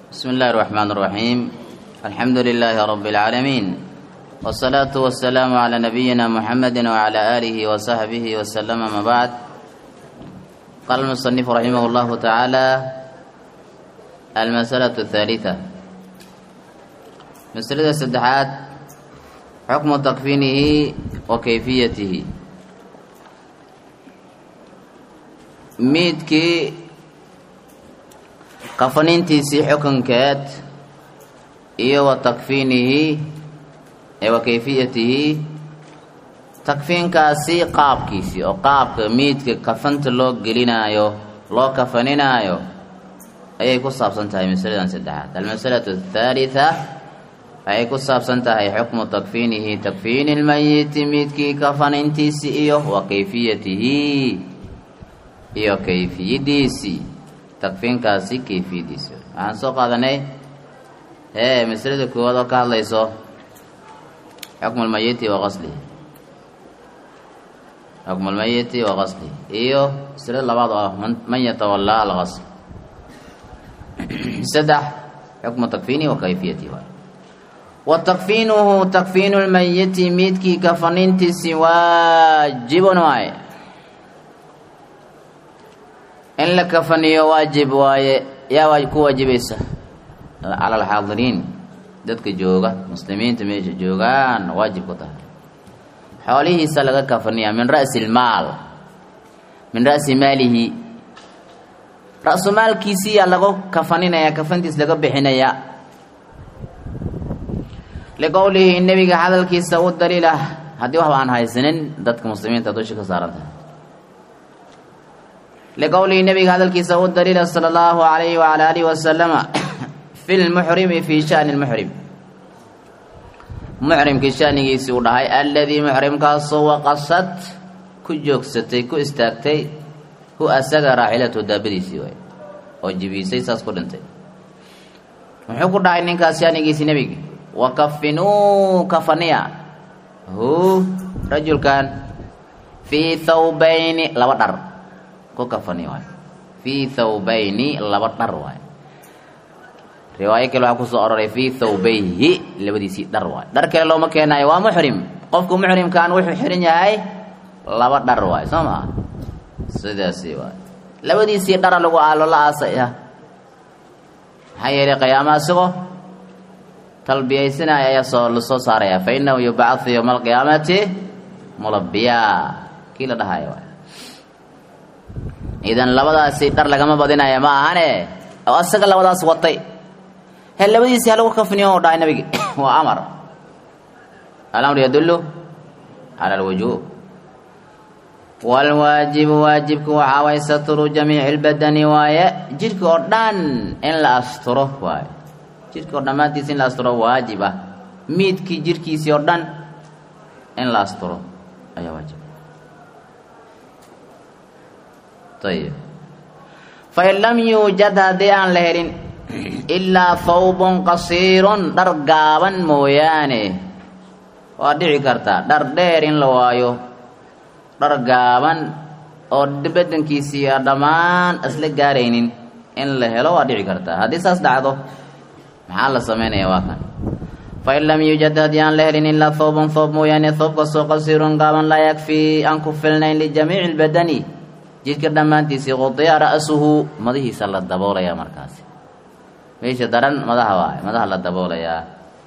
بسم الله الرحمن الرحيم الحمد لله رب العالمين والصلاة والسلام على نبينا محمد وعلى آله وصحبه وسلم ما بعد قال المصنف رحمه الله تعالى المسألة الثالثة مسألة السدحات حكم تكفينه وكيفيته miidkii kafanintiisii xukunkeed iyo wa takfiinihi ee wa kayfiyatihi takfiinkaasi qaabkiisii oo qaabka miidka kafanta loo gelinaayo loo kafaninaayo ayay ku saabsan tahay masaladan saddexaad almasalatu athaalitha waxay ku saabsan tahay xukmu takfiinihi takfiini lmayiti miidkii kafanintiisii iyo wa kayfiyatihi iyo kayfiyadiisii takfiinkaasi kayfiyadiisi waxaan soo qaadanay hee masalada koowaad oo ka hadlayso xukmu lmayiti wa qaslihi xukmu lmayiti wa qaslihi iyo masalada labaad oo ah man yatawallaa alqasl saddex xukmu takfiinihi wa kayfiyatihi waay wa takfiinuhu takfiinu lmayiti miidkii kafanintiisi waajibun waaye in la kafaniyo waajib waaye yaa waa ku waajibaysa cala alxaadiriin dadka jooga muslimiinta meesha joogaan waajib ku tahay xoolihiisa laga kafaniyaa min ra'si lmaal min ra'si maalihi ra-su maalkiisiyaa lagu kafaninaya kafantiis laga bixinaya liqowlihi nebiga hadalkiisa u daliilah haddii waxba aan haysanin dadka muslimiinta dusha ka saaran tahay liqowlihi nabiga hadalkiisa u daliila sala allahu alayhi wala alihi wasalama fi lmuxrimi fii shani lmuxrim muxrimkii shanigiisii uu dhahay aladii muxrimkaasoo waqasad ku joogsatay ku istaagtay hu asaga raaxilatu daabadiisii waay oo jibiisay saas ku dhintay muxuu ku dhahay ninkaas shanigiisii nebiga wakafinuu kafaniya hu rajulkan fii thawbayni laba dhar kafani waay fii thawbayni laba dhar waay riwaayo kale waxaa kusoo aroray fii thawbayhi labadiisii dhar waay dhar kale looma keenayo waa muxrim qofku muxrimkaan wuxuu xiran yahay laba dhar waay soo maa sidaasi waay labadiisii dhara lagu aalo la aasaya maxaa yeelay qiyaamaha isagoo talbiyaysanaya ayaa soo lasoo saaraya fa inahu yubcathu yowma alqiyaamati mulabiya kii la dhahayo waay idan labadaasi dhar lagama badinaya ma ahane oo asaga labadaas watay he labadiisii halagu kafniyo u dhahay nabigi waa amar alamru yadullu cala alwujuub waalwaajibu waajibku waxaa waay satru jamiici lbadani waaye jidhka oo dhan in la asturo waaye jidhka oo dhammaantiisa in la asturo waajib ah miidkii jidhkiisii oo dhan in la asturo ayaa waajib ayib fain lam yuujad haddii aan la helin ilaa thawbun qasiirun dhar gaaban mooyaane waa dhici kartaa dhar dheer in la waayo dhar gaaban oo badankiisii a dhammaan isla gaaraynin in la helo waa dhici kartaa haddii saas dhacdo maxaa la sameynaya waa kan fain lam yuujad haddii aan la helin ilaa thawbun thawb mooyaane thawbkasoo qasiirun gaaban laa yakfii aan ku filnayn lijamiici lbadani jidhka dhammaantiisii qudiya ra'suhu madahiisa la daboolayaa markaasi meesha daran madaha waay madaha la daboolayaa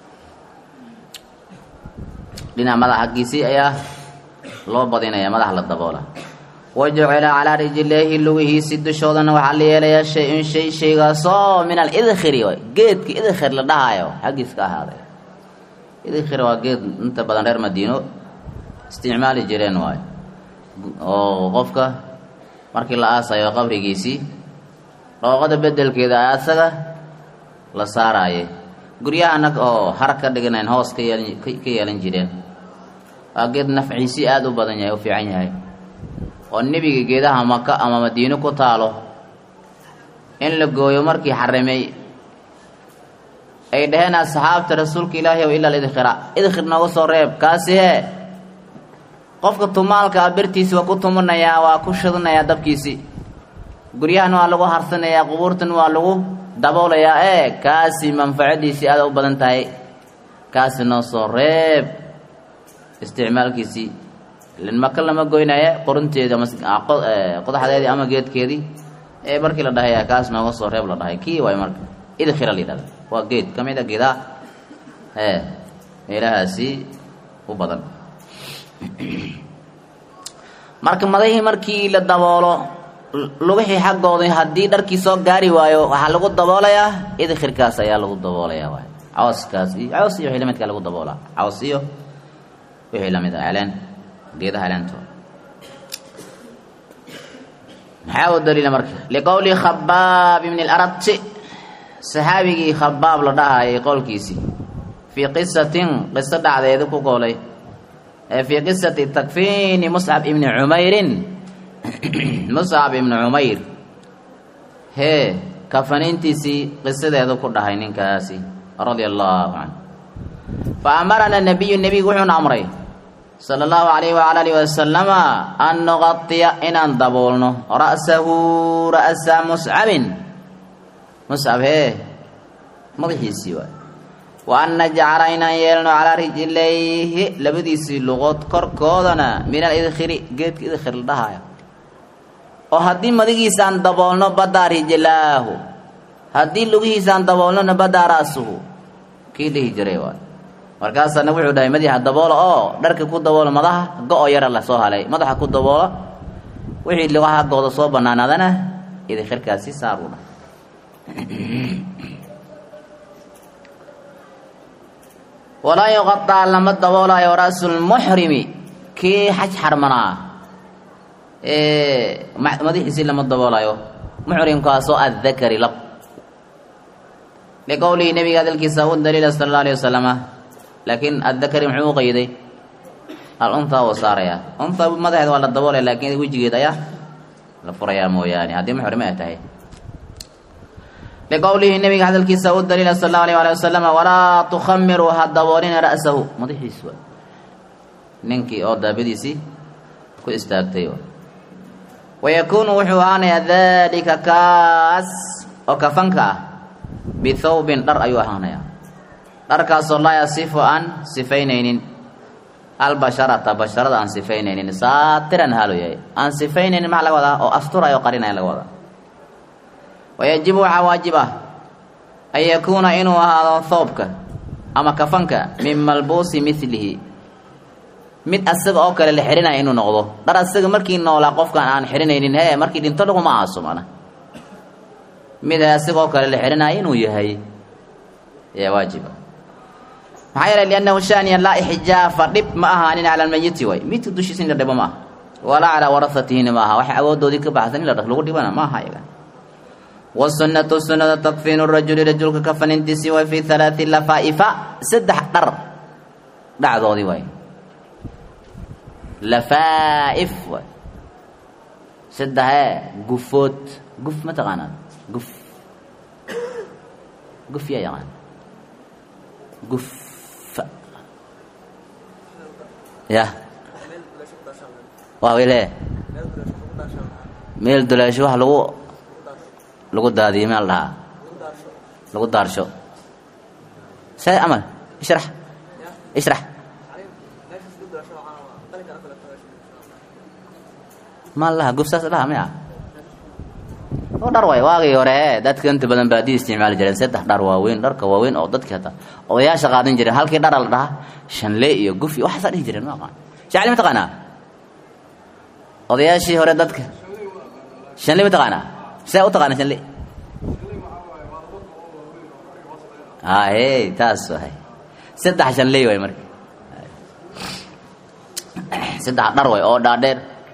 dhinac madax xaggiisii ayaa loo badinayaa madaxa la daboola wajucila calaa rijleehi lugihiisi dushoodana waxaa la yeelayaa shay-un shay shaygaasoo min alidkhiri waay geedka idkhir la dhahaayo xaggiis ka ahaaday idkhir waa geed inta badan reer madiino isticmaali jireen waay oo qofka markii la aasayo qabrigiisii dhooqada bedelkeeda asaga la saaraaye guryahana oo har ka dhiganayn hoos ka yeelan ka yeelan jireen waa geed nafciisii aada u badan yahay u fiican yahay oo nebiga geedaha maka ama madiino ku taalo in la gooyo markii xarimay ay dhaheen asxaabta rasuulka ilaahi ow ilaa idkhira idkhir nooga soo reeb kaasi hee qofka tumaalka a bertiisi waa ku tumanayaa waa ku shidanayaa dabkiisi guryahan waa lagu harsanayaa qubuurtan waa lagu daboolayaa ee kaasi manfacadiisii aada u badan tahay kaasi noo soo reeb isticmaalkiisii ilin maka lama goynaya qorunteedi ama qodaxdeedii ama geedkeedii ee markii la dhahay kaas nooga soo reeb la dhahay kii waay marka idkhira la yidhahda waa geed ka mid a geedaa ee meelahaasi u badan marka madahii markii la daboolo lugixii xaggooda haddii dharkii soo gaari waayo waxaa lagu daboolayaa idkhirkaas ayaa lagu daboolayaa waay cawskaas iyo caws iyo wixii lamidkaa lagu daboolaa caws iyo wixii lamid ah celeen geedaha celeentooda maxaa u daliila marka liqowli khabaab ibni larabti saxaabigii khabaab la dhahayay qowlkiisii fii qisatin qiso dhacdeedu ku qoolay fii qisati takfiini muscab ibni cumeyrin muscab ibni cumayr hee kafaniintiisii qisadeedu ku dhahay ninkaasi radia allahu canhu fa amarana nabiyu nebigu wuxuuna amray sala allahu alayhi wala alihi wasalama an nuqadiya inaan daboolno ra'sahu ra'sa muscabin muscab hee madaxiisii waay wa an najcala inaan yeelno calaa rijlayhi labadiisii luqood korkoodana min alidkhiri geedka idkhir la dhahaayo oo haddii madigiisaan daboolno badaa rijlaahu haddii lugihiisaan daboolnona badaa ra'suhu kii dhihi jiray waay markaasaana wuxuu dhahay madaxa daboola oo dharka ku daboola madaha go-o yara la soo halay madaxa ku daboola wixii lugaha haggooda soo banaanaadana idkhirkaasi saar u dhahay walaa yuqadaa lama daboolayo ra'su lmuxrimi kii xaj xarmanaa madaxiisii lama daboolayo muxrimkaasoo addakari lab liqowlihi nabiga hadalkiisa u daliila sala alla alay wasalama laakiin addakari muxuu u qayday al untaa wuu saarayaa unta madaxeed waa la daboolaya laakiin wejigeed ayaa la furayaa mooyaane haddii muxrime ay tahay liqowlihi nabiga hadalkiisa u daliila sal allahu alayh ali wasalam walaa tukhamiruu ha daboolina ra'sahu madaxiis wa ninkii oo daabadiisii ku istaagtay wayakuunu wuxuu ahaanayaa dalika kaas oo kafanka ah bithawbin dhar ayuu ahaanayaa dharkaasoo laa yasifu aan sifaynaynin albasharata basharada aan sifaynaynin saatiran haalu yahay aan sifaynaynin maxaa laga wadaa oo asturaya oo qarinaya laga wadaa wayajibu waxaa waajib ah an yakuuna inuu ahaado thoobka ama kafanka min malbuusi milihi mid asaga oo kale la xidhinaya inuu noqdo dhar asaga markii noolaa qofkaan aan xidhinaynin he markii dhinto dhaguma aaso mana mid asaga oo kale la xidhinaya inuu yahay ayaa waajiba maxaa yeelay liannahu shaniya laa ixjaafa dhib ma ahaanin cala almayiti way midka dushiisa in la dhibo ma aha walaa calaa warahatihina ma aha waxa awoodoodii ka baxsan in la lagu dhibana ma aha iyaga wasunnatu sunnada takfiinu rajuli rajulka kafanintiisii way fii halaati lafaa'ifa saddex dhar dhacdoodii waay lafaa'if waay saddexee gufood guf ma taqaanaa guf guf yaa yaqaan guf ya waa wile meel duleesho wax lagu lagu daadiyo meel dhahaa lagu daarsho say amal ishrax ishrax ma laha gufsaas dhaha maya oo dhar waay waagii hore dadka inta badan baadiya isticmaali jireen saddex dhar waaweyn dharka waaweyn oo dadki hataa odayaasha qaadan jireen halkii dhara la dhahaa shanle iyo guf iyo waxaasaa dhihi jireen ma aqaan shacli ma taqaanaa odayaashii hore dadka shanle ma taqaanaa see u taqaana shanle haye taas waay saddex shanley waay marka saddex dhar way oo dhaadheer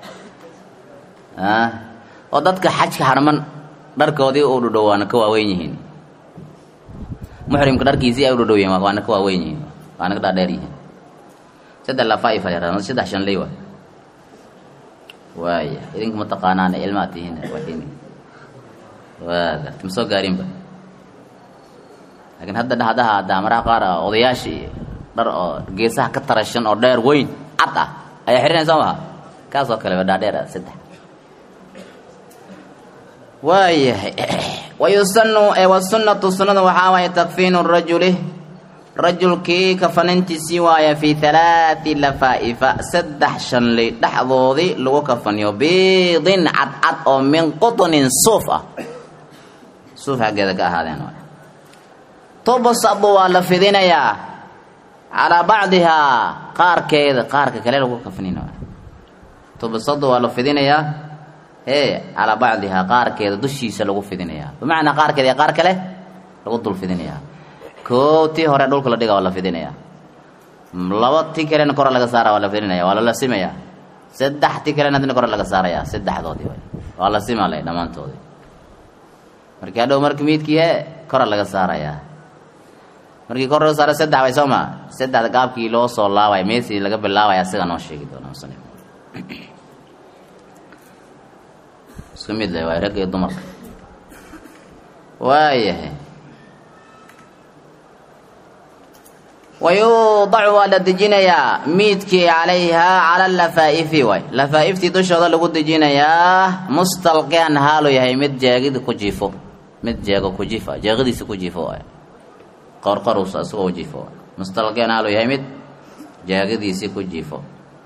oo dadka xajka xarman dharkoodii u dhudhow waana ka waaweyn yihiin muxrimka dharkiisii ay u dhudhow yihin waana ka waaweyn yihiin waana ka dhaadheer yihiin saddex lafaa'ifa yaraada saddex shanley waay waaya idinka ma taqaanaane ilmaad tihiin waxiin waa garta ma soo gaarinba laakiin hadda dhahdaha daamaraha qaar ah odayaasha iyo dhar oo geesaha ka tarashan oo dheer weyn cad ah ayaa xirinaysa maha kaas oo kale waa dhaadheer ah saddex waayahay wayusanu wasunnatu sunnada waxaa waaye takfiinu rajuli rajulkii kafanintiisii waaya fii halaati lafaa'ifa saddex shanley dhexdoodii lagu kafaniyo biidin cadcad oo min quطnin suuf ah suuf xaggeeda ka ahaadeen waay tubasabu waa la fidinayaa calaa bacdihaa qaarkeeda qaarka kale lagu kafnina waay tubasadu waa la fidinayaa ee calaa bacdihaa qaarkeeda dushiisa lagu fidinayaa bimacnaa qaarkeeda iyo qaar kale lagu dul fidinayaa koo tii hore dhulka la dhiga waa la fidinayaa laba ti kalena kora laga saara waa la fidinaya waa la lasimaya saddex ti kalena hadina kora laga saaraya saddexdoodii way waa la simale dhammaantoodii markii hadhow marki miidkii he kora laga saarayaa markii kor laga saara saddex way soo ma saddexda gaabkii loo soo laabaya meesii laga bilaabaya siga noo sheegi doona musanif isku mid le waay ragga iyo dumarka waayahay wayuudacu waa la dejinayaa miidkii calayhaa cala lafaa'ifi waay lafaa'iftii dushooda lagu dejinayaa mustalqian haalu yahay mid jeegid ku jiifo mid jeego ku jiifa jeegadiisa ku jiifo waay qorqorus isagoo jiifo waay mustalqian haalu yahay mid jeegadiisii ku jiifo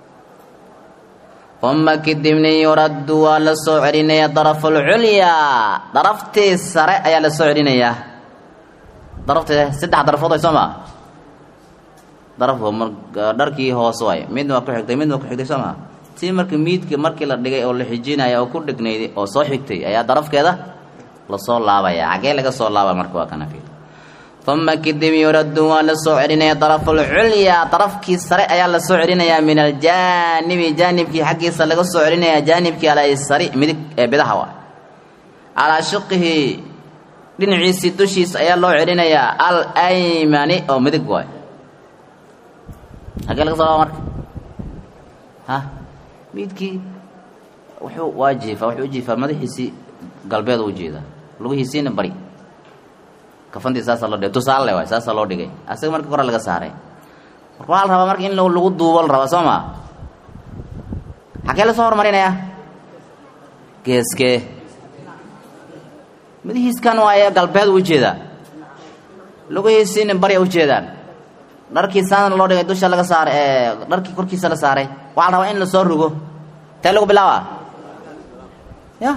uma kadibni yuraddu waa la soo celinaya darafu lculyaa daraftii sare ayaa la soo celinayaa daraftii saddex darafood way soo maa darafku mar dharkii hoos waay midna waa ku xigtay midna waa ku xigtay soo maa tii marka miidka markii la dhigay oo la xijinaya oo ku dhegnayd oo soo xigtay ayaa darafkeeda lasoo laabaya xaggee laga soo laaba marka waa kana fiid uma kadib yuraddu waa la soo celinaya darafu lculyaa darafkii sare ayaa la soo celinayaa min aljaanibi jaanibkii xaggiisa laga soo celinaya jaanibkii alaysari midig ee bidaha waa calaa shiqihi dhinaciisii dushiisa ayaa loo celinayaa al aymani oo midig waay hagee laga soo laaba marka ha miidkii wuxuu waa jiifaa wuxuu u jiifaa madaxiisii galbeed u jeedaa lugihiisiina bari kafantii saasaa loo dhigay tusaale waay saasaa loo dhigay asaga marka kora laga saaray marka waxaa la rabaa marka in lagu duubo la rabaa soo maa xagee lasoo horumarinayaa geeskee madahiiskan waaye galbeed u jeedaa lugihiisiina bari u jeedaan dharkii saana loo dhigay dusha laga saaray ee dharkii korkiisa la saaray waxaa la rabaa in lasoo rogo tee lagu bilaaba ya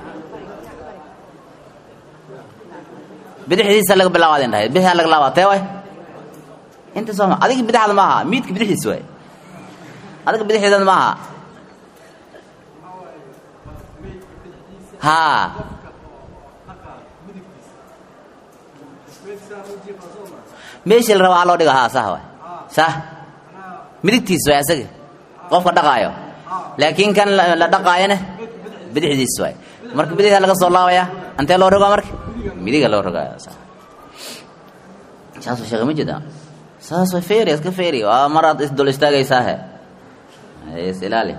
bidixdiisa laga bilaaba adin dhahay bidixdaa laga laaba tee way inta sooma adiga bidixda ma aha miidka bidixiis waay adiga bidixdeeda ma aha haa meeshii la rabaa loo dhigo haa sah waay sah midigtiis waay asaga qofka dhaqaayo laakiin kan la dhaqaayona bidixdiis waay marka bidixda laga soo laabaya antee loo rogaa marka midiga loo rogaya saas sheekh ma jeeda saas way feeri iska feeri waa maraad isdul istaagaysaahe is ilaali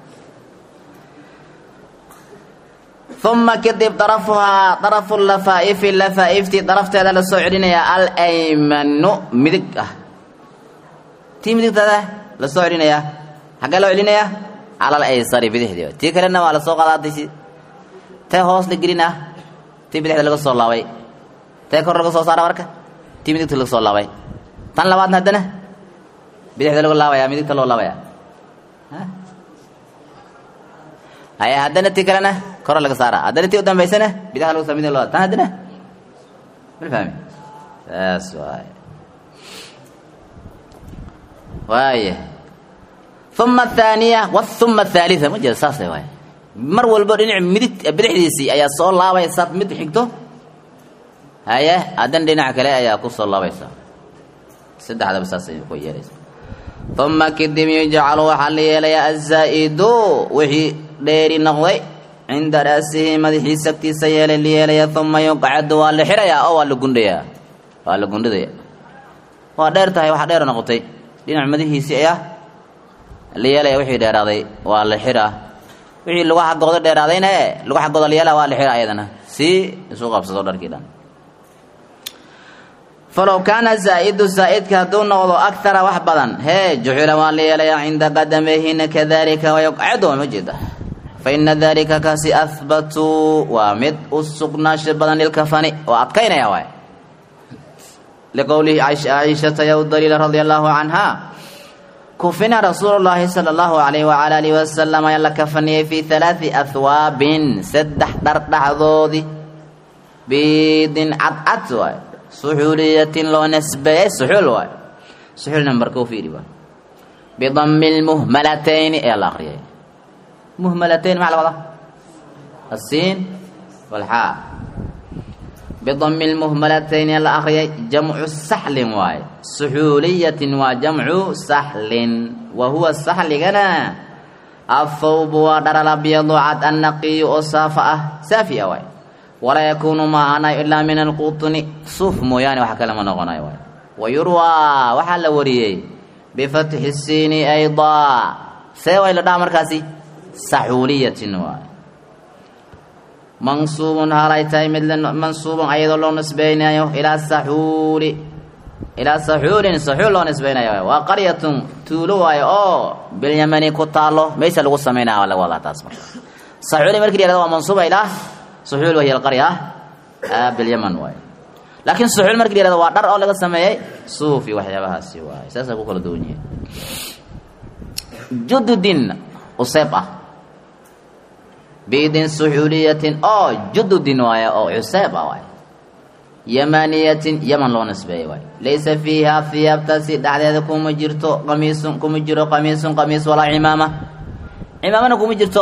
uma kadib darafuhaa darafu lafaa'ifi lafaaiftii darafteeda la soo celinayaa alaymanu midig ah tii midigteeda la soo celinayaa xaggee loo celinayaa cala alaysari bidixdii tii kalena waa la soo qadaadaysi tee hoos la gelin ah tii bidixda laga soo laabay tee kor laga soo saara marka tii midigta laga soo laabay tan labaadna haddana bidixda lagu laabaya midigta loo laabaya haya haddana tii kalena koro laga saara haddana tii u dambaysana bidaha lagu saa midig loo tan haddana mal fahmi saas waay waaya uma athaaniya wathuma athaalitha ma jeeda saasay waay mar walbo dhinac midig bidixdiisii ayaa soo laabaysa mid xigto haye haddana dhinaca kale ayaa ku soo laabaysa saddexdaba saasay ku yeelaysa uma kadib yujcalu waxaa la yeelayaa azaa'idu wixii dheeri noqday cinda ra'sihi madaxiisa agtiisa yeelay la yeelaya uma yuqcadu waa la xirayaa oo waa la gundhayaa waa la gundhidaya waa dheer tahay waxa dheer noqotay dhinac madaxiisii ayaa la yeelaya wixii dheeraaday waa la xiraa wixii lagu xaggooda dheeraadayna e lagu xaggooda la yeelaa waa la xira ayadana si isu qabsado dharkii dhan falow kaana zaa'idu zaa'idka hadduu noqdo akara wax badan hee jucila waa la yeelayaa cinda qadamayhina kadalika wayuqcadu ma jeeda faina dalika kaasi ahbatuu waa mid u sugnaasho badan lilkafani oo adkaynaya waay liqowlihi caishata ya u daliila radia allahu canha kufina rasuulu llaahi sala allahu alayh wala alihi wasalam ayaa la kafaniyey fii halaadi ahwaabin saddex dhar dhaxdoodii biidin cadcad waay suxuuliyatin loo nasbeeyey suxuul waay suxuul nambarka u fiiri waay bidami lmuhmalatayni ayaa la akriyay muhmalatayn maxaa la wadaa asiin walxaa bidami lmuhmalatayni ayaa la akriyay jamcu saxlin waaye suxuuliyatin waa jamcu saxlin wa huwa saxligana athawbu waa dharal abyadu cad annaqiyu oo saafa ah saafi a waay walaa yakuunu ma ahaanayo ilaa min alqutni suuf mooyaane wax kale ma noqonayo waay wa yurwaa waxaa la wariyey bifatxi siini aydaa see way la dhaha markaasi saxuuliyatin waay mansuubun halay tahay mid mansuubun ayadoo loo nisbeynayo ilaa saxuuli ilaa saxuulin saxuul loo nisbeynayo waay waa qaryatun tuulo waayo oo bilyamani ku taalo meesha lagu sameynaya waa laga wadaa taas marka saxuuli markii la yihahdo waa mansuuba ilaa suxuul wahiya alqarya bilyaman waaye laakiin suxuul markii la yihahdo waa dhar oo laga sameeyey suuf iyo waxyaabahaasi waaye saasaa ku kala duwan yihiin jududin useeb ah biidin suxuuliyatin oo jududin waaye oo cuseeb ah waaye yamaniyatin yaman loo nisbeeyey waaye laysa fiiha hiyaabtaasi dhexdeeda kuma jirto qamiisun kuma jiro qamiisun qamiis walaa cimaama cimaamana kuma jirto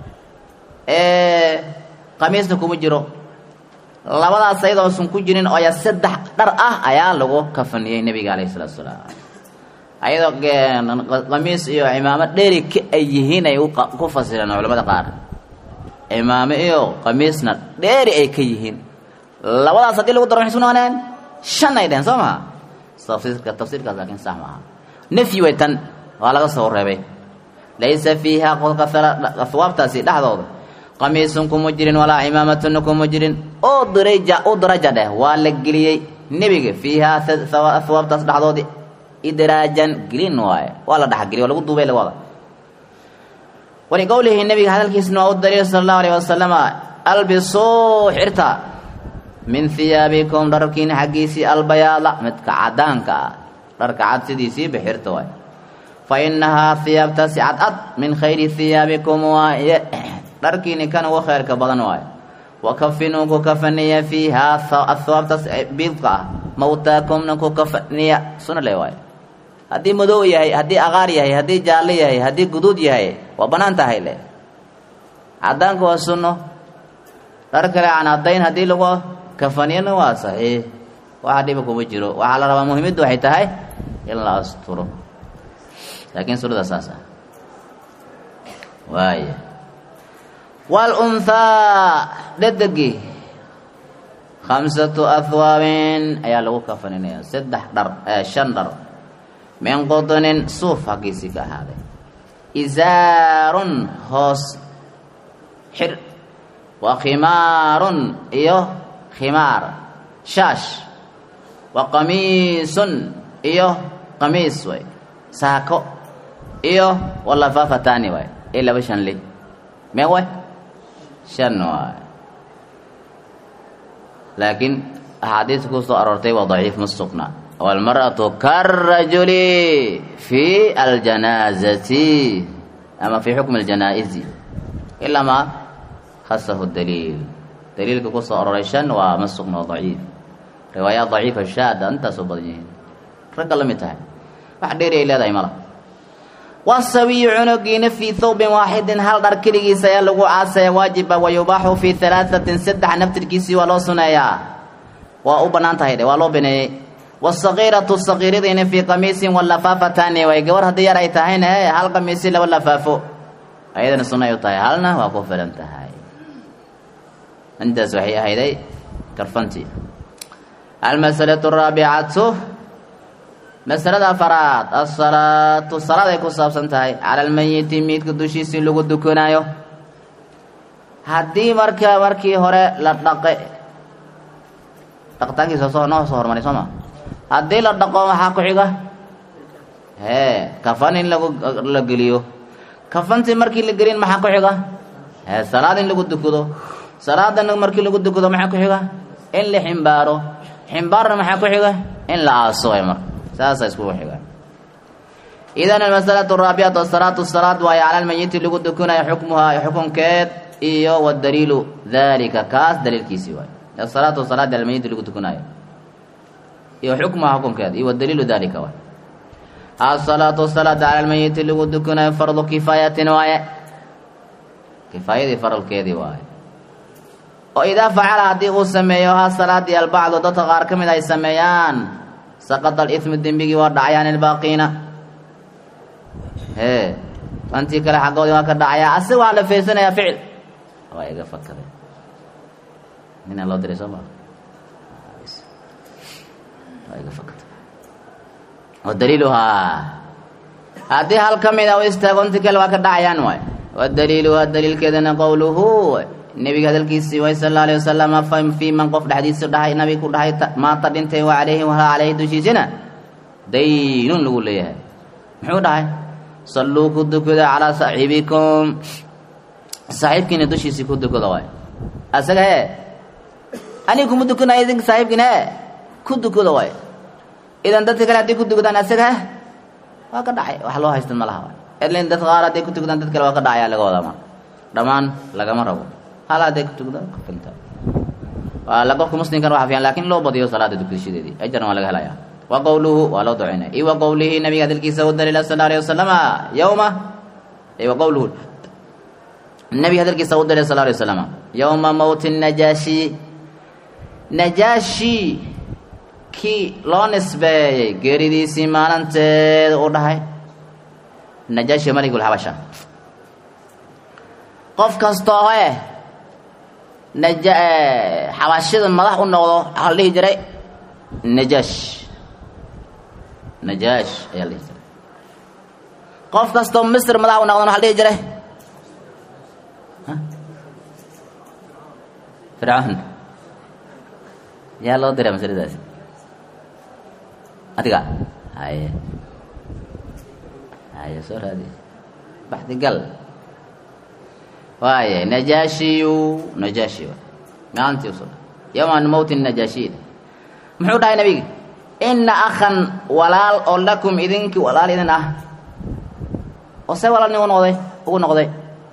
qamiisna kuma jiro labadaas ayadoosan ku jirin oo ya saddex dhar ah ayaa lagu kafaniyey nebiga alayhi salaatu salaam ayadoo qamiis iyo cimaamo dheeri ka ay yihiin ay ku fasireen culamada qaar cimaamo iyo qamiisna dheeri ay ka yihiin labadaas haddii lagu daro waxay isku noqoneen shan ay dheheen soo maha tafsiirka tafsiirkaas laakiin sax maaha nafyi way tan waa laga soo reebay laysa fiiha qolka ahwaabtaasi dhexdooda qamiisun kuma jirin walaa cimaamatuna kuma jirin oo daraja u daraja dheh waa la geliyey nebiga fiihaa ahwaabtaas dhexdoodii idraajan gelin waaye waa la dhexgeliy waa lagu duubay laga wada waliqowlihi nebiga hadalkiisna waa u daliil sala allahu alayh wasalama albisuu xirta min hiyaabikum dharkiina xaggiisii albayaada midka cadaanka ah dharka cad sidiisiiba xirta waay fa inahaa hiyaabtaasi cadcad min khayri hiyaabikum waaye dharkiini kan ugu khayrka badan waayo wakafinuu ku kafaniya fiihaa ahwaabtaas biidka ah mawtaakumna ku kafaniya suna le waayo haddii madow yahay haddii aqaar yahay haddii jaallo yahay haddii guduud yahay waa bannaan tahay le cadaanka waa sunno dhar kale aan caddayn haddii lagu kafaniyana waa saxiix waxa dhiba kuma jiro waxaa la rabaa muhiimaddu waxay tahay in la asturo laakiin sunada saas ah waaya waalunhaa dhedegi khamsatu ahwaabin ayaa lagu kafaninaya saddex dhar shan dhar min qudnin suuf haggiisii ka ahaaday isaarun hoos xir wa khimaarun iyo khimaar shaash wa qamiisun iyo qamiis way saako iyo walafaafatani way ee laba shan li mee way shan waay laakiin axaadiista ku soo aroortay waa daciif ma sugna waalmar'atu karajuli fi aljanaazati ama fi xukmi aljanaa'izi ilaa ma khasahu daliil daliilka ku soo aroray shan waa ma sugna waa daciif riwaayaat daciifa shaada intaasoo badan yihiin ragga la mid tahay wax dheeri ay leedahay mala wasawiyu cunugiina fii thawbin waaxidin hal dhar keligiisa ayaa lagu caasaya waajiba wa yubaaxu fii halaahatin saddex naftirkiisii waa loo suneeyaa waa u bannaan tahay dhe waa loo baneeyey wasagiiratu sagiiradiina fii qamiisin walafaafatani way gabar haddii yar ay tahayna e hal qamiisi laba lafaafo ayadana sunay u tahay halna waa ku filan tahay intaas waxay ahayday karfantii almasalatu araabicatu masalada afaraad asalaatu salaaday ku saabsan tahay cala almayiti miidka dushiisii lagu dukanaayo haddii marka markii hore la dhaqe dhaqitaankiisa soo noo soo hormaray soo ma haddii la dhaqo maxaa ku xiga hee kafan in lagu la geliyo kafantii markii la gelin maxaa ku xiga ee salaad in lagu dukado salaadana markii lagu dukado maxaa ku xiga in la ximbaaro ximbaarna maxaa ku xiga in la aaso ay marka saasa iskugu xigaan idan almasalatu araabicatu asalaatu salaad waayo cala almayiti lagu dukanaya xukmuhaa xukunkeed iyo wadaliilu dalika kaas daliilkiisii waayo asalaatu salaadi cala almayiti lagu dukanaayo iyo xukmuhaa xukunkeed iyo wadaliilu dalika waay asalaatu salaada cala almayiti lagu dukanayo fardu kifaayatin waaye kifaayadii faralkeedii waaye oo idaa facala haddii uu sameeyo haa salaadii albacdu dadka qaar ka mid ay sameeyaan saqata alimu dembigii waa dhacayaan ilbaaqiina hee antii kale xaggoodii waa ka dhacayaa asiga waxaa la feersanayaa ficil waa iga fakade ninaa loo diray soo maa waa iga fakade wa daliiluhaa haddii hal ka mid a u istaago inti kale waa ka dhacayaan waay wa daliiluhaa daliilkeedana qowluhu nebiga hadalkiisii way sal alla alayh wasalama fa fii man qof dhexdiisa dhahay nabiga ku dhahay maanta dhintay wa calayhi wahaa calayhi dushiisina daynun lagu leeyahay muxuu dhahay salluu ku dukada calaa saaxiibikum saaxiibkiina dushiisii ku dukada waay asaga hee aniga kuma dukanaya idinka saaxiibkiina hee ku dukada waay idan dadka kale hadday ku dukadaan asaga heh waa ka dhacay wax loo haystan ma laha waay edlin dadka qaar hadday ku tukadaan dad kale waa ka dhacaya laga wadama dhammaan lagama rabo hal hadday ku tukadaan kafinta waa la qofka muslimkan waxa fiican laakiin loo badiyo salaada dukashadeedii ajarna waa laga helaya wa qowluhu waa loo ducaynaya iyo wa qowlihi nabiga hadalkiisa u daliila sal alayh wasalama yowma wa qowluhu nabiga hadalkiisa u daliila sal alayh wasalama yowma mowti najaashi najaashi kii loo nisbeeyey geeridiisii maalinteeda u dhahay najaashi malikulxabasha qof kastoo eh naja xabashida madax u noqdo waxaa la dhihi jiray najaash najaash ayaa la dhihi jiray qof kastoo misr madax u noqdon waxa la dhihi jiray fircawn yaa loo diray masaladaasi adiga haye haye soo raadi baxdi gal waaye najaashiyu najaashi maalintii usoo yowman mowti najaashiyda muxuu dhahay nabiga ina akhan walaal oo lakum idinkii walaal idin ah oo see walaal nin u noqday ugu noqday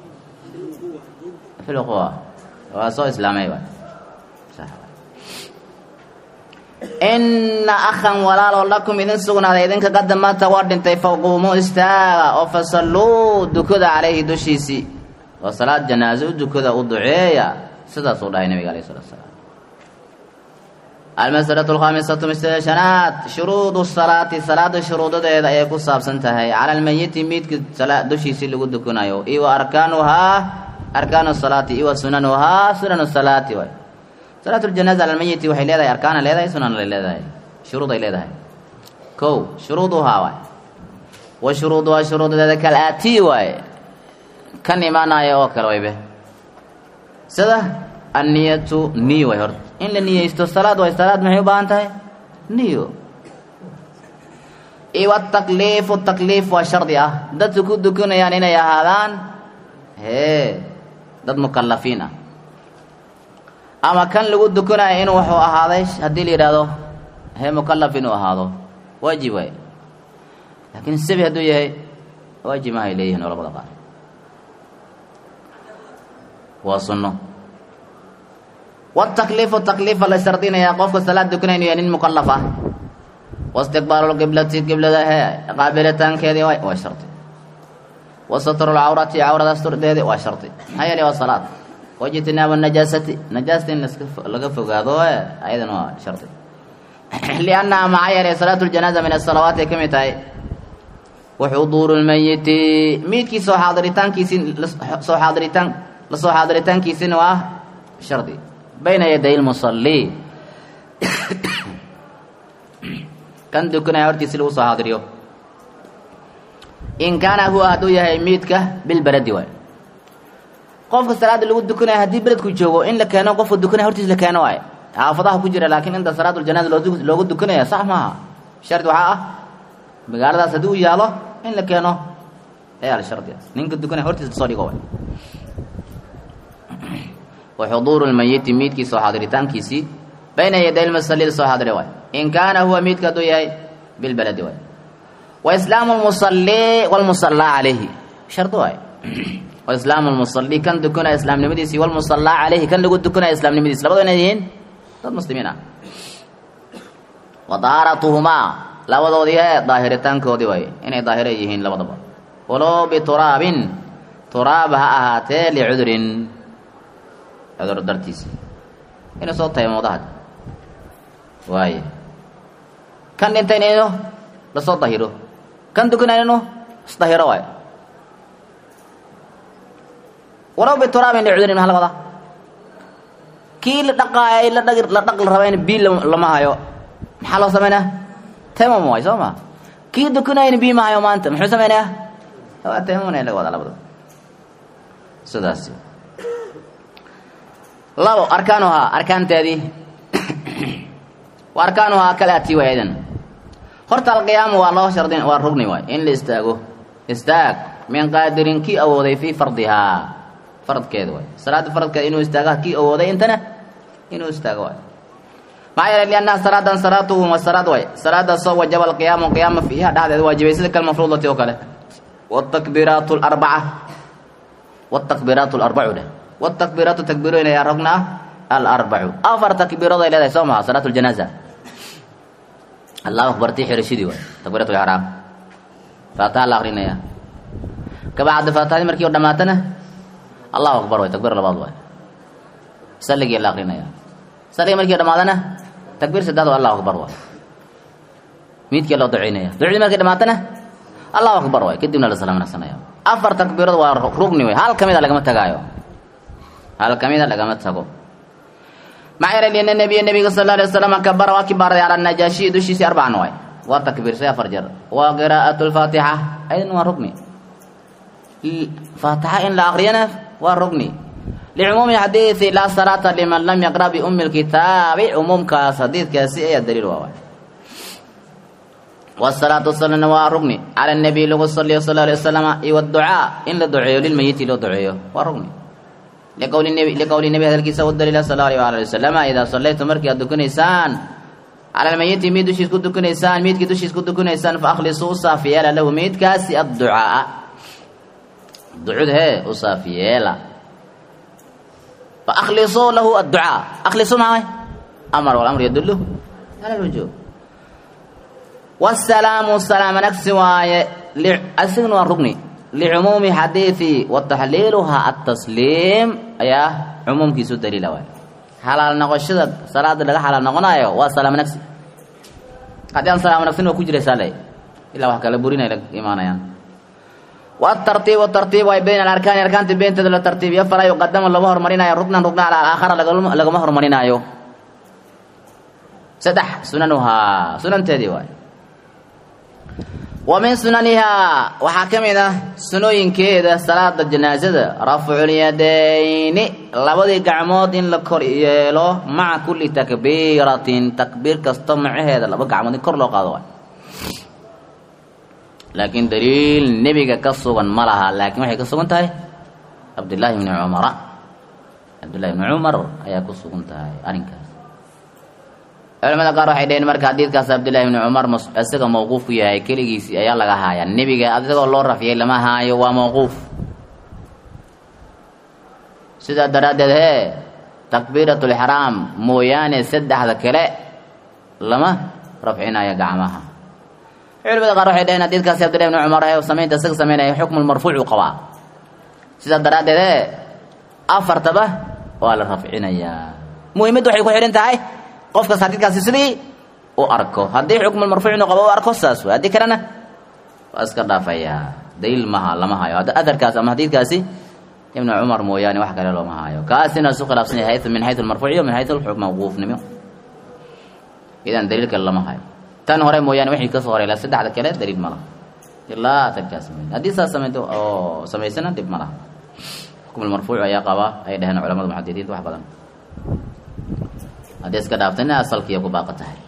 filquwa waa soo islaamay waay ina akhan walaal oo lakum idin sugnaaday idinka qadamata waa dhintay faquumuu istaaga oo fasalluu dukada calayhi dushiisii oo salaad janaaso u dukada u duceeya sidaasuu dhahay nabiga alayh salatu salaam almasalatu alkhaamisatu masalada shanaad shuruudu salaati salaada shuruudadeeda ayay ku saabsan tahay cala almayiti miidka dushiisii lagu dukanayo iyo wa arkaanuhaa arkaanu salaati iyo wa sunanuhaa sunanu salaati waay salaatu ljanaza cala almayiti waxay leedahay arkaana leedahay sunana leedahay shuruud ay leedahay kow shuruuduhaa waay wa shuruuduhaa shuruudadeeda kal aatii waaye kan imaanaya oo kale waybe sida anniyatu niyo way horta in la niyeysto salaad way salaad maxay u baahan tahay niyo iyo atakliifu takliif waa shardi ah dadka ku dukanayaan inay ahaadaan hee dad mukalafiin ah ama kan lagu dukanaya inuu wuxuu ahaaday haddii la yidhaahdo hee mukalaf inuu ahaado waajib waay laakiin sabi hadduu yahay waajib mahay leeyihin culamada qaar waa sunno watakliifu takliifa la shardinayaa qofka salaad dukanay inuu yahay nin mukalaf ah waistiqbaalu lqiblati qiblada hee qaabilitaankeedii waay waa shardi wa satru lcawrati cawrada asturdeedii waa shardi maxaa yeelay waa salaad wajtinaabu najaasati najaasta in laga fogaado e ayadana waa shardi liannaha maxaa yeelay salaatu ljanaaza min asalawaat ay ka mid tahay waxuduuru lmayiti miidkii soo xaadiritaankiisii soo xaadiritaan lasoo xaadiritaankiisina waa shardi bayna yaday lmusalli kan dukanaya hortiisi lagu soo xaadiriyo in kaana huwa hadduu yahay miidka bilberadi waay qofka salaada lagu dukanaya haddii beledku joogo in la keeno qofka dukanaya hortiis la keeno waay xaafadaha ku jira laakiin inta salaatu ljanaza loogu dukanaya sax maaha shardi waxaa ah magaaladaas haddii uu yaalo in la keeno ayaa la shardi ninka dukanaya hortiis lasoo dhigo waay wa xuduuru lmayiti miidkii soo xaadiritaankiisii bayna yaday lmasallida soo xaadire waay in kaana huwa miidka hadduu yahay bilbaladi waay wa islaamu lmusalli walmusallaa calayhi shardi waay wa islaamu lmusalli kan dukanaya islaamnimadiisii walmusallaa calayhi kan lagu dukanaya islaamnimadiisi labadu inay yihiin dad muslimiin ah wa dahaaratuhumaa labadoodii ee daahiritaankoodii waay inay daahire yihiin labadaba walow bituraabin turaab ha ahaatee licudurin cudur dartiisi inuu soo taymoodaha waaye kan dhintayna inuu lasoo dahiro kan dukanayna inuu isdahiro waay walow bituraabin licudurin maxaa laga wadaa kii la dhaqaayay la dhaqi la dhaq la raba in bii lama hayo maxaa loo samaynaa taymam waay soo ma kii dukanayna bii ma hayo maanta muxuu samaynayaa waa taymamna laga wadaa labada sidaasi labo arkaanuhaa arkaanteedii wa arkaanuhaa kala ati waay aydan horta alqiyaamu waa loo shardin waa rugni waay in la istaago istaag min qaadirin kii awooday fii fardihaa faradkeeda waay salaada faradkeeda inuu istaaga kii awooday intana inuu istaago waay maxaa yeelay liannaha salaadan salaatuhu wa salaad waay salaadaasoo wajaba alqiyaamu qiyaama fiiha dhexdeeda waajibay sida kalmafruudati oo kale wاtakbiraat اlarbaca wاtakbiraat اlarbacu dheh wاtakbiraatu takbiroyn ayaa rogna ah alarbacu afar takbiirood ay leedahay soo maha salaat اljanaaza allahu akbar tii xirashidii waay takbirat lixraam faataha la akrinaya kabacda faatahadii markii o dhamaatana allahu akbar waay takbir labaad waay saligii la akrinaya saligii markii o dhamaadana takbir saddead allahu akbar waay miidkii loo duceynaya ducdii markii dhamaatana allahu akbar waay kadibna la salaamansanaya afar takbiirood waa rugni wey hal kamida lagama tagaayo hal kamida lagama tago maxaa yeelay liana nabiya nabiga sal alay waslam kabara waa kibaaray cala najaashiyi dushiisii arbacan waay waa takbiirsay afar jeer waa qiraa'at lfaatixa aydan waa rugni faatixa in la akriyana waa rugni licumuumi xadiidi laa salaata liman lam yaqra biumi lkitaabi cumuumkaas xadiidkaasi ayaa daliil waa waay wsalaatu wasalana waa rugni cala nabiy lagu saliyo sal alay wasalama iyo wducaa in la duceeyo lilmayiti loo duceeyo waa rugni liqowli nebi liqowli nebi hadalkiisa u daliila sal alay ala wasalama idaa sallaytum markii aad dukanaysaan cala lmayiti miid dushiis ku dukanaysaan miidkii dushiis ku dukanaysaan faahlisuu u saafiyeela lahu miidkaasi adducaa ducud hee u saafiyeela faahlisuu lahu adducaa akhlisuu maxaa amar walamr yadullu ala lwujuub wsalaamu salaama nagsi waaye asigna waa rugni licumuumi xadiidi wa taxliiluhaa atasliim ayaa cumuumkiisu daliila waay xalaal noqoshada salaada laga xalaal noqonayo waa salaamo nagsi haddii aan salaamo nagsin waa ku jiraysaa le ilaa wax kala burinay la imaanayaan watartiibu tartiib waay bayna alarkaani arkaanta beenteeda la tartiibiyo falaa yuqadama lama hormarinayo rugnan rugna cala alaakhara lagama hormarinaayo saddex sunanuhaa sunanteedii waay wa min sunanihaa waxaa ka mid ah sunooyinkeeda salaada janaasada rafculyadayni labadii gacmood in la kor yeelo maca kulli takbiiratin takbiir kasto macaheeda laba gacmood in kor loo qaado waay laakiin daliil nebiga ka sugan ma laha laakiin waxay ka sugan tahay cabdillaahi bni cumara cabdillahi bni cumar ayaa ku sugan tahay arrinkaas culamada qaar waxay dhaheen marka xadiidkaas cabdillahi bni cumar isaga mawquuf ku yahay keligiisii ayaa laga haaya nebiga isagoo loo rafiyay lama haayo waa mawquuf sidaa daraaddeed hee takbiirat lixraam mooyaane saddexda kale lama rafcinayo gacmaha culamada qaar waxay dhaheen xadiidkaasi cabdillahi bni cumar ee samaynta isaga samaynaya xukmu marfuucu qabaa sidaa daraaddeed hee afartaba waa la rafcinayaa muhimaddu waxay ku xidhan tahay qofkas xadiidkaasi sidii u arko haddii xukmulmarfuucnu qabo u arko saas wey haddii kalena waa iska dhaafayaa daliil maha lama hayo aharkaas ama xadiidkaasi ibnu cumar mooyaane wax kale looma hayo kaasina isu khilaafsan yahay min xayu almarfuuciyo min xayu mawquufnimo idan daliil kale lama hayo tan hore mooyaane wixii kasoo horay la saddexda kale daliil ma laha ilaa aharkaas haddii saas samaynto oo samaysana dhib ma laha xukmulmarfuuc ayaa qabaa ay dhaheen culamada muxadidiinta wax badan haddii iska dhaaftayna asalkiiya ku baaqa tahay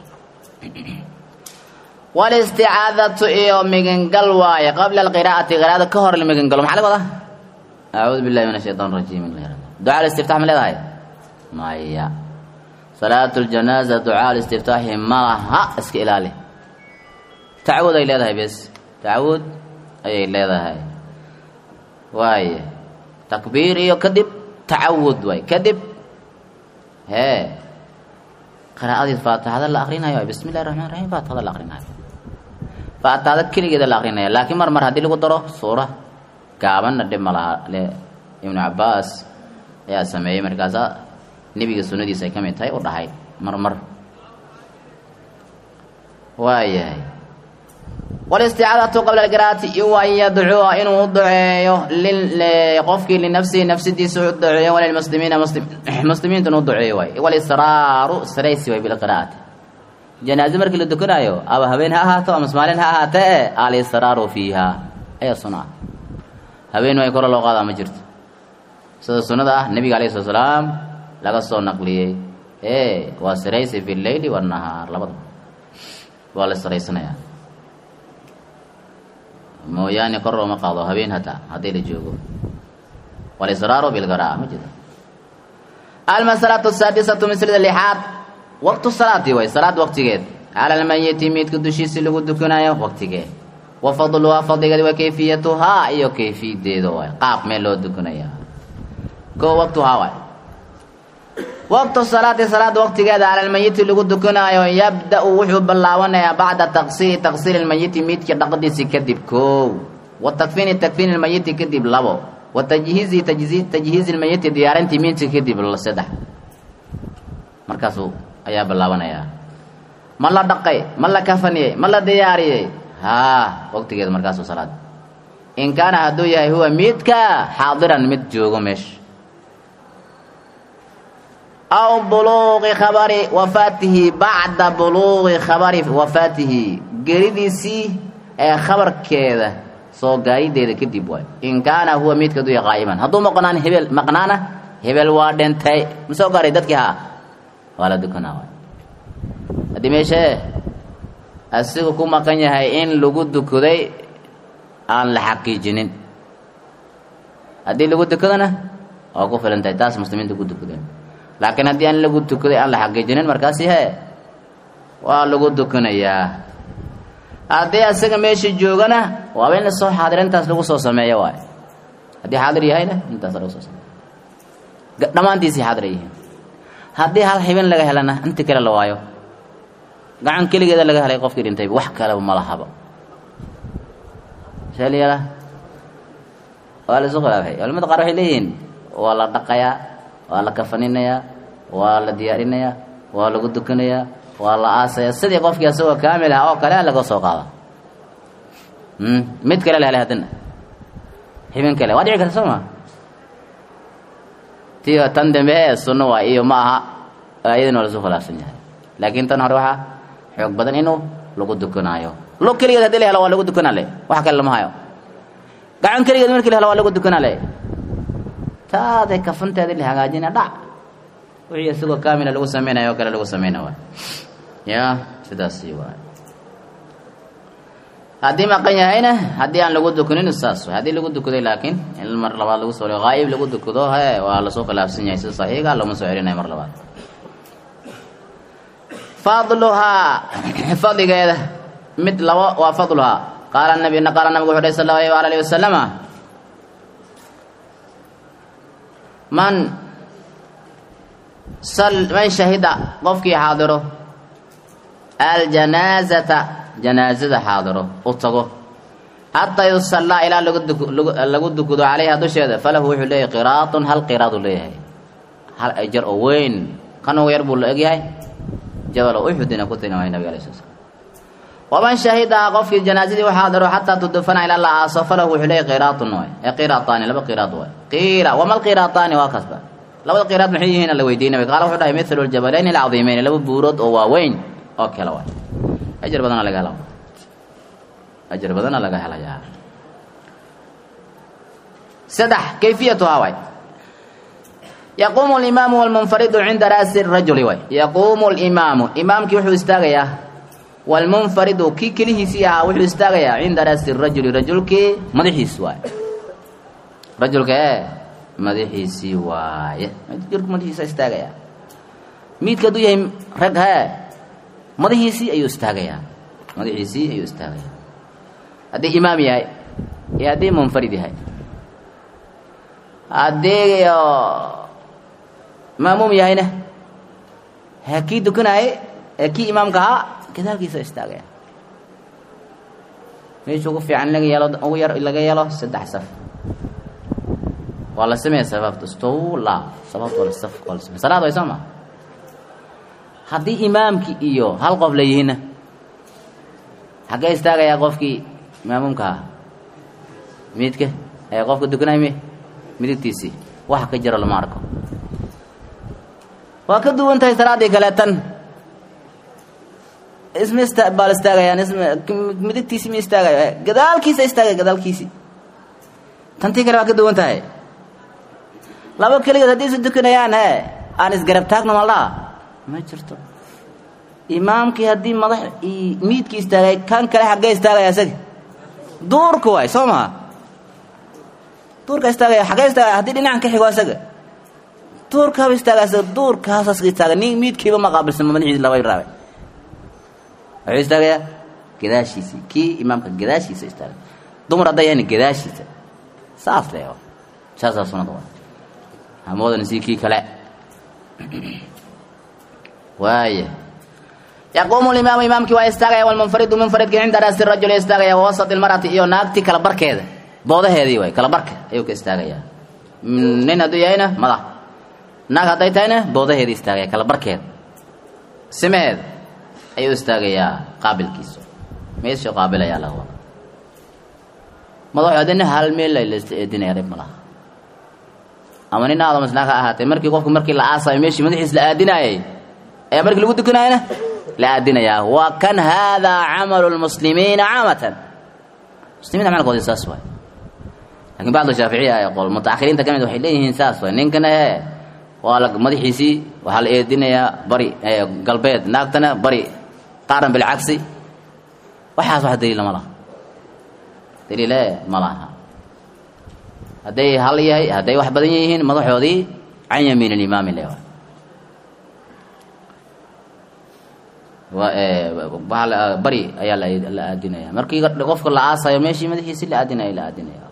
walisticaadatu iyo migangal waaye qabla alqiraa'ati qiraa'ada ka hor la migangalo maxaa laga wadaa acuudu billahi min ashaytaan rajiim ducaa istiftax ma leedahay maya salaatu ljanaaza ducaa listiftaaxi malaha iska ilaali tacawud ay leedahay bes tacawud ayay leedahay waaya takbiir iyo kadib tacawud waay kadib hee qiraa'adii faatixada la akrinayo bismi illahi raxmaan raxiim faatixada la akrinayo faatixada keligeeda la akrinaya laakiin mar mar haddii lagu daro suura gaabanna dhib ma laha le ibnu cabaas ayaa sameeyey markaasa nebiga sunnadiisa ay ka mid tahay u dhahay mar mar waayahay walisticaadatu qabla alqiraa'ati iyo an yadcuua inuu u duceeyo qofkii linafsihi nafsidiisa u duceeyo walilmuslimiina muslimiintuna u duceeyo waay walisraaru saraysi way bilqiraa'ati janaaze markii la dukanaayo aba habeen ha ahaato ama maalin ha ahaatee alisraaru fiiha ayaa suna habeen way koro loo qaadaa ma jirto sida sunnada ah nebiga alayhi sala salaam laga soo naqliyey e waa saraysi fi lleyli wanahaar labada waa la saraysanayaa mooyaane kor looma qaado habeen hataa haddii la joogo walisraaru bilqira'a ma jiro almasalatu asaadisatu mislida lixaad waqtu salaati way salaad waqtigeed cala almayiti miidka dushiisi lagu dukanayo waqtigee wa fadluhaa fadligeed wa kayfiyatuhaa iyo kayfiyadeeda waay qaab meel loo dukanaya ko waqtuhaa waay waqtu salaati salaad waqtigeeda cala almayiti lagu dukanaayo yabda-u wuxuu bilaabanayaa bacda taqsiiri taqsiiri lmayiti miidka dhaqdiisi kadib koow wa takfiini takfiini lmayiti kadib labo wa tajhiizi tajhiizi lmayiti diyaarintii miidka kadib saddex markaasuu ayaa bilaabanayaa ma la dhaqay ma la kafaniyey ma la diyaariyey haa waqtigeeda markaasuu salaad in kaana hadduu yahay huwa miidka xaadiran mid joogo meesha aw buluuqi khabari wafaatihi bacda buluuqi khabari wafaatihi geridiisii ee khabarkeeda soo gaarideeda kadib waay in kaana huwa miidka hadduu yahay qaa'iman hadduu maqnaan hebel maqnaana hebel waa dhintay ma soo gaaray dadkii haa waa la dukanaa waay haddii meeshee asigu ku maqan yahay in lagu dukaday aan la xaqiijinin haddii lagu dukadana waa ku filan tahay taas muslimiinta ku dukadeen laakiin haddii aan lagu dukaday aan la xaqiijinin markaasi hee waa lagu dukanayaa haddii asaga meesha joogana waaba in lasoo xaadira intaas lagu soo sameeyo waay haddii xaadir yahayna intaas lagu soo sameeyo dhammaantiisii xaadir ay yihiin haddii hal xibin laga helana inta kale la waayo gacan keligeeda laga helay qofkii dhintay wax kaleba ma lahaba sheelyala waa la isu khilaafay culamada qaar waxay leeyihiin waa la dhaqayaa waa la kafaninayaa waa la diyaarinayaa waa lagu dukanayaa waa la aasayaa sidii qofkii asagoo kaamil ah oo kale laga soo qaada mid kale la helay haddana xibin kale waa dhici karta soo ma tiyo tan dambe ee sunno waa iyo ma aha iyadana waa lasu khilaafsan yahay laakiin tan hore waxaa xoog badan inuu lagu dukanaayo lo keligeed hadii la helo waa lagu dukanaa le wax kale lama hayo gacan keligeed markii la helo waa lagu dukanaa le taaday kafanteedii la hagaajina dhac wixii isagoo kaamila lagu samaynayo oo kale lagu samayna waay ya sidaasi waay haddii maqan yahayna haddii aan lagu dukanin saas waay haddii lagu dukaday laakiin in mar labaad lagu soo haayib lagu dukado he waa lasoo khilaafsan yahay sida saxiiga looma soo celinayo mar labaad fadluhaa fadligeeda mid labo waa fadluhaa qaala nabi qaala nabigu wuxu uhi sal allahu alayh waala alihi wasalama man sal man shahida qofkii xaadiro aljanaazata janaazada xaadiro u tago xataa yusallaa ilaa lagu dukado calayha dusheeda falahu wuxuu leeyahay qiraatun hal qiraadu leeyahay hal ajar oo weyn kan ugu yar buu la egyahay jabal uxudina ku tilmaamay nabiga alay sl slam waman shahidaha qofkii janaazadii u xaadiro xataa tudufana ilaa la aaso falahu wuxuu leeyahy qiraatun waay ee qiraataani laba qiraad waay qiila wama alqiraataani waa kasba labada qiraad maxay yihiin la weydiiyey nabiga qaala wuxuu dhahay mithlu ljabalayn alcadiimeyn laba buurood oo waaweyn oo kale waay ajar badana laga hela ajar badana laga helayaa saddex kayfiyatuhaa waay yaquumu alimaamu walmunfaridu cinda ra'si rajuli waay yaquumu alimaamu imaamkii wuxuu istaagayaa walmunfaridu kii kelihiisii ahaa wuxuu istaagayaa cinda ra'si rajuli rajulkii madaxiis waay rajulka ee madaxiisii waaye rajulka madaxiisa istaagayaa miidka hadduu yahay rag hee madaxiisii ayuu istaagayaa madaxiisii ayuu istaagayaa haddii imaam yahay iyo haddii munfarid yahay haddii maamuum yahayna ha kii dukanaaye ee kii imaamka ahaa gadaalkiisa istaagaya meesha ugu fiican laga yeelo ugu yar laga yeelo saddex saf waa la sameeya sababta stowla sababta waa la saf waa la sameeya salaad way soo ma haddii imaamki iyo hal qof la yihiinna xaggee istaagayaa qofkii maamuumka ahaa midka ee qofka dukanay mi midigtiisii waxa ka jiro lama arko waa ka duwan tahay salaaddii kale tan isma ista baal istaagayaan isma midigtiisi ma istaagayo gadaalkiisa istaagaya gadaalkiisii tantii kale waa ka duwan tahay laba keligood haddii isu dukanayaan he aan isgarab taagno maldhaa ma jirto imaamkii haddii madax miidkii istaagay kan kale xaggee istaagaya isaga duurka waay soo maha duurka istaagaya xaggee istaagaya haddii dhinacan ka xigo isaga duurka haba istaaga isaga duurkaasas istaaga nin miidkiiba ma qaabilsan madaxiisi laba raabay wuxuu istaagayaa gadaashiisii kii imaamka gadaashiisa istaaga dumar hadday yahan gadaashiisa saas le saasaa sunada waa hamoodan si kii kale waaya yaquumu limaamu imaamkii waa istaagaya walmunfaridu munfaridki cinda raasi rajul istaagaya wawasat ilmarati iyo naagti kala barkeeda boodaheedii waay kala barka ayuu ka istaagayaa nin hadduu yahayna madax naag hadday tahayna boodaheedii istaagaya kala barkeeda simeheeda ayuu istaagayaa qaabilkiisa meeshuu qaabilayaa laga wada madaxu haddina hal meel la eedinaya dhib ma laha ama nin aadam isnaa ka ahaatee markii qofku markii la aasayo meeshii madaxiis la aadinaayay ayaa markii lagu dukanayana la aadinayaa waa kan haadaa camalu lmuslimiina caamatan muslimiinta camalkoodii saas waay lakin bacdu shaaficiya ee qol mutaakhiriinta ka mid waxay leeyihiin saas waay ninkana ee waa la madaxiisii waxaa la eedinayaa bari galbeed naagtana bari qaaran bilcagsi waxaas wax daliila ma laha daliile ma laha hadday hal yahay hadday wax badan yihiin madaxoodii can yamiin alimaami le waa bari ayaa la aadinaya markii qofka la aasayo meeshii madaxiisi la aadinaya la aadinaya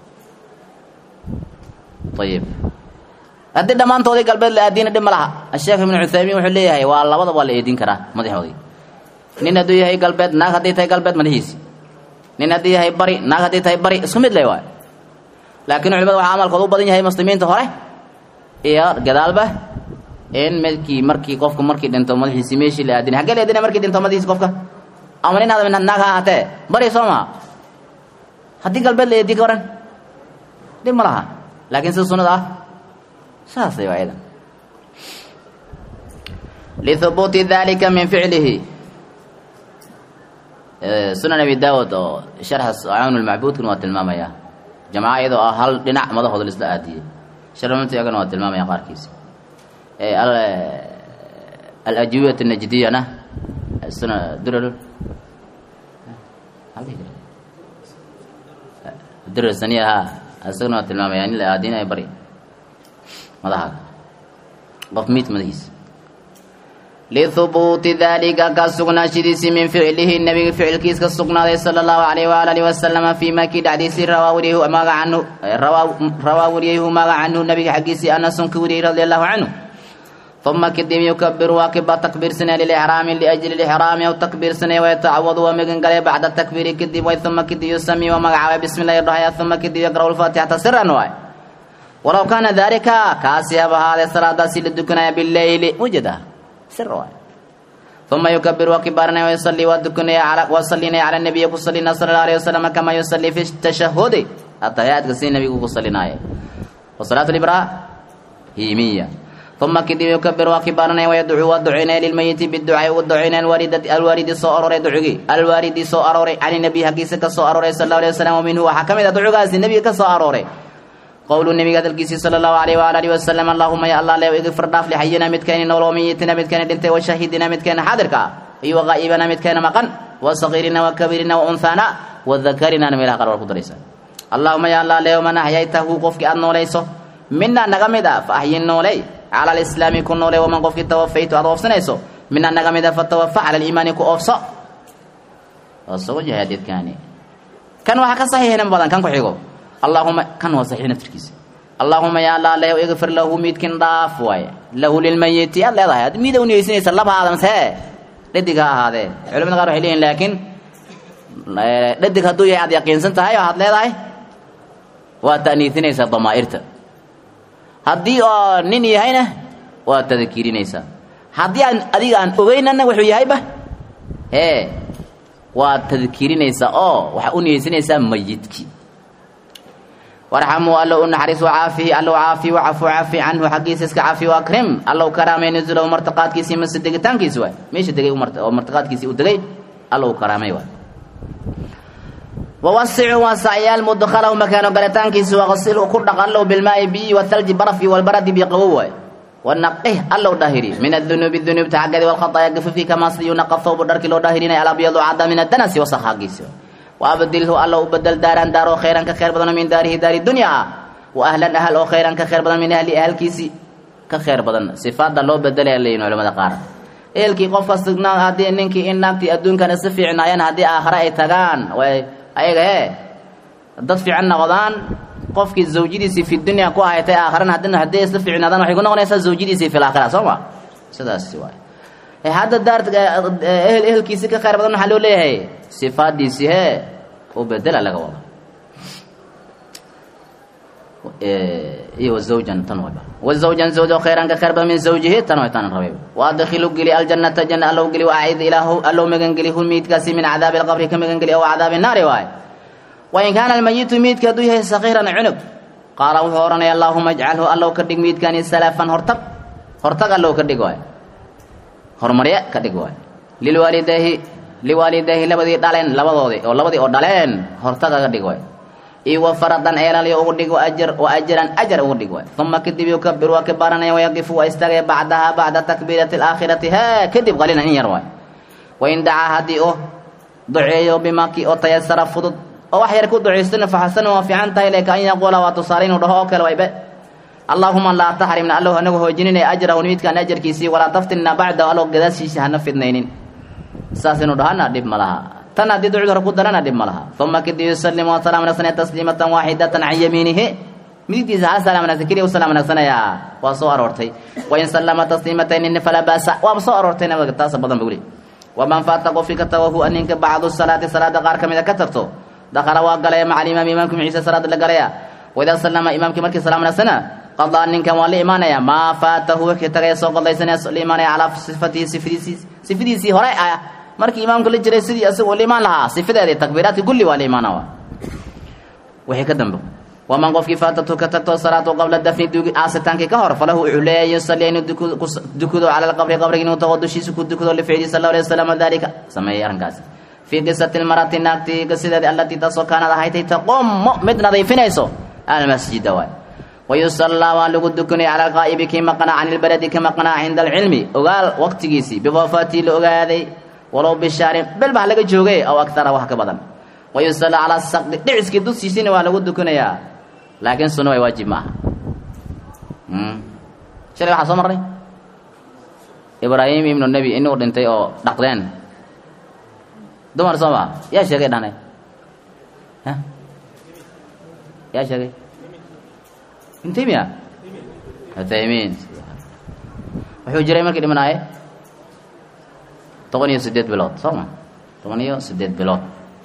ayib haddii dhammaantoodii galbeed la aadina dhib ma laha asheekh ibnu cuthaymiin wuxuu leeyahay waa labada waa la eedin karaa madaxoodii nin hadduu yahay galbeed naag hadday tahay galbeed madaxiisi nin haddii yahay bari naag hadday tahay bari isku mid le waay laakiin culimada waxaa amalkooda u badan yahay muslimiinta hore iyo gadaalba in midkii markii qofku markii dhinto madaxiisi meeshii la aadinay haggee la aadinay markii dhinto madaxiisi qofka ama nin aadam naag ha ahaatee bari soo maa haddii galbeed la eedi ka waran dhib ma laha laakiin sida sunnada ah saasay waa idan lihubuuti dalika min ficlihi sunan abi daawud oo sharxa cawn lmacbuudkana waa tilmaamaya jamaca iyadoo ah hal dhinac madahooda la isla aadiyey sharmanta iyagana waa tilmaamaya qaarkiisa alajwiyat najdiyana suna durar durar saniya ha isagana waa tilmaamaya in la aadinayo bari madaha qof miid madahiisa lihubuuti dalika ka sugnaashidiisii min ficlihi nabiga ficilkiis ka sugnaaday sala allahu alayh waala alihi wasalama fii ma kii dhacdiisii rawaa wariyhu maaga canhu rawaa wariyayhu maaga canhu nabiga xaggiisii anasun ka wariyey radi allahu canhu uma kadib yukabiru waa kiba takbiirsanaya lilixraami liajli lixraami aw takbiirsanaya wayatacawadu waa magan galay bacda takbiiri kadib way uma kadib yusami waa magacaabay bismi illahi dhahaya uma kadib yaqra'u lfaatixata siran waay walow kaana dalika kaasi haba ahaadee salaadaasi la dukanaya bileyli wajada sir waay uma yukabiru waa kibaaranaya wayusallii waa dukanaya waa sallinaya cala nabiyi ku sallinaa sala allahu alayhi wasalam kama yusallii fi tashahudi atahiyaadka si nabigu ku sallinaaye wa salaatu librahimiya uma kadib yukabiru waa kibaaranaya wayadcuu waa ducaynaya lilmayiti biducaai ugu ducaynaya alwaalidati alwaalidi soo aroray ducugii alwaalidi soo arooray cani nabiy haggiisa ka soo arooray sala allahu alayhi wasalam wa minhu waxaa ka mid ah ducugaasi nebiga ka soo arooray qowlu nebiga hadalkiisii sala allahu alayh waala alihi wasalam allahuma ya allah leew igfir dhaaf lixayina midkayni nool wa mayitina midkayni dhintay wa shahidina midkayna xaadirka ah iyo wa qaa'ibana midkayna maqan wa sagiirina wa kabiirina wa unhaana wa dakarina meelaha qaar waa ku daraysa allahuma ya allah leew man axyaytahu qofkii aad noolayso mina naga mid ah fa axyin nooley cala alislaami ku noole waman qofkii tawafaytu aad oofsanayso min annaga mida fatawafa cala aliimaani ku oofso waa soo yahay xadiidkaani kan waxaa ka saxiixin badan kan ku xigo allaahuma kan waa saxiix naftirkiisa allaahuma yaa allah leh igfir lahu miidkin dhaaf waaye lahu lilmayiti aad leedahay ad miida u niyeysanaysa laba aadamse dhadig ha ahaadee culamada qaar waxay leeyihin laakiin dhadig hadduu yahay aad yaqiinsan tahay oo aad leedahay waa ta'niisinaysaa damaa'irta haddii oo nin yahayna waa tadkiirinaysaa haddii aan adiga aan ogeynana wuxuu yahayba ee waa tadkiirinaysaa oo waxaa u niyeysanaysaa mayidkii warxamuu allow u naxariis wacaafihi allow caafi wacafu cafi canhu xaggiisa iska cafi waakrim allow karaamay nuzulahu martiqaadkiisii mase degitaankiisi waay meesha degay oo martiqaadkiisii uu degay allow karaamay waay wawasicuu waasacyaal mudkhalahu makaano galitaankiisi waqsilhu ku dhaq allow bilmaa'i biyi wathalji baraf iyo walbaradi biqawow waay wanaqih allow dhahiri min adunuubi dunuubta xaggeedi walkhataayaa gafafkii kamaa sidii yunaqa thawbu dharkii loo dhahirinaya alabyadu cadda min adanasi wasakh xaggiisi waabdilhu alla u bedel daaran daar oo khayran ka khayr badan min daarihi daari dunya wa ahlan ahal oo khayran ka khayr badan min ahli ahalkiisii ka khayr badan sifaada loo bedelaya leeyihin culamada qaar ehelkii qofka signaa haddii ninkii in naagtii adduunkan si fiicnaayeen haddii aakhare ay tagaan way ayaga ee dad fiican noqdaan qofkii zawjadiisii fi dunya ku ahaytay aakharana haddina haddii si fiicnaadaan waxay ku noqonaysaa zawjadiisii fi laakhira soo ma sidaas waay hadda daar ehel ehelkiisii ka khayr badan waxaa loo leeyahay sifaadiisii hee u bedela laga wado iyo wazawjan tan wayba wazawjan zawj oo khayran ka khayr badan min zawjihi tan way tan rabay waadkhilu geli aljannata janna allow geli waacid ilaahu allow magan geli hu miidkaasi min cadaabi alqabri ka magan geli aw cadaabi naari waay wain kaana almayitu miidka hadduu yahay sakiiran cunug qaala wuxuu odhanaya allaahuma ajcalhu allow ka dhig miidkani salafan hortag hortag allow ka dhig waay horumarye ka dhig waay lilwaalidayhi liwaalidayhi labadii dhaleen labadoodii oo labadii oo dhaleen hortaga ka dhig waay iyo wa faradan eelalyo ugu dhig ajar wa ajaran ajar ugu dhig waay uma kadib yukabir waa ka baaranaya wayaqifu waa istaagaya bacdaha bacda takbiirati alaakhirati hee kadib qaliilan in yar waay wain dacaa haddii uu duceeyo bimakii oo tayasara fudud oo wax yar ku ducaystana faxasana waa fiican tahay leka an yaquula waa tusaale inuu dhaho oo kale waybe allaahuma laa taxrimna allow hanagu hoojinina ajrahu midkaan ajarkiisii walaa taftinna bacdahu allow gadaashiisa hana fidnaynin saas inuu dhahana dhib ma laha tan haddii ducdu hore ku darana dhib ma laha uma kadib yusallimu wa salaam wanaagsanaya tasliimatan waaxidatan can yamiinihi midigtiisa hal salaam wanaagsan keliya u salaam wanaagsanayaa waa soo aroortay wain sallama tasliimataynin falaa baasa waaba soo aroortay nabiga taasa badan buli waman faata qofkii ka tago hu aninka bacdu salaati salaada qaar ka mida ka tagto dakhala waa galaya maca alimaami imaamka maciisa salaada la galaya waidaa sallama imaamkii markii salaam wanaagsana qadaa ninkan waa la imaanaya maa faatahu wixii tagaya soo qadaysanaya la imaanaya calaa sifatihi sifadiisii sifadiisii hore ah markii imaamka la jiray sidii asagoo la imaan lahaa sifadeedii takbiiraadki kulli waa la imaana wixii ka dambe waman qofkii faatatu ka tagto salaatu qabla dafni dugi aasitaankii ka hor falahu wuxuu leeyahay yusalli inuu dukudo cala alqabri qabriga inuu tago dushiisa ku dukudo lificli sal allahu alayhi wasalam dalika sameeyey arrinkaasi fii qisati lmarati naagtii qisideedi allatii taasoo kaanad ahaytay taqumu mid nadiifinayso almasjida waay wayusallaa waa lagu dukanaya cala alqaa'ibi kii maqnaa can ilbaladi ka maqnaa cinda alcilmi ogaal waqtigiisii biwafaatii la ogaaday walow bishaarin bel baa laga joogay aw agtara wax ka badan wayusallaa calaa saqdi dhiciskii dushiisina waa lagu dukanayaa laakiin sunno way waajib ma aha shalay waxaa soo marnay ibraahim ibnu nebi inuu dhintay oo dhaqdeen dumar soo maa yaa sheegay dhahnay yaa sheegay ibn taymiya uthaymiin wuxuu jiray markii dhimanaaye toban iyo sideed bilood soo ma toban iyo sideed bilood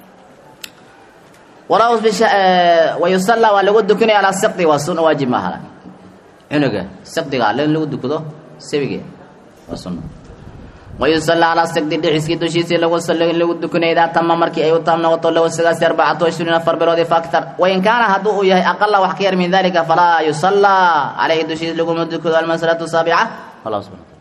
walaw wayusallaa waa lagu dukanaya alaa siqdi waa sunna waajib ma aha cunuga siqdiga alle in lagu dukado sabige waa sunna wayusallaa calaa siqdi dhiciskii dushiisii lagu lagu dukanaya idaa tama markii ay u taam noqoto lawa sagaasi arbacatu ishriin afar biloodi fa aktar wain kaana hadduu uu yahay aqala wax ka yar min dalika falaa yusallaa calayhi dushiis laguma dukado almasalatu saabica wallahu subxana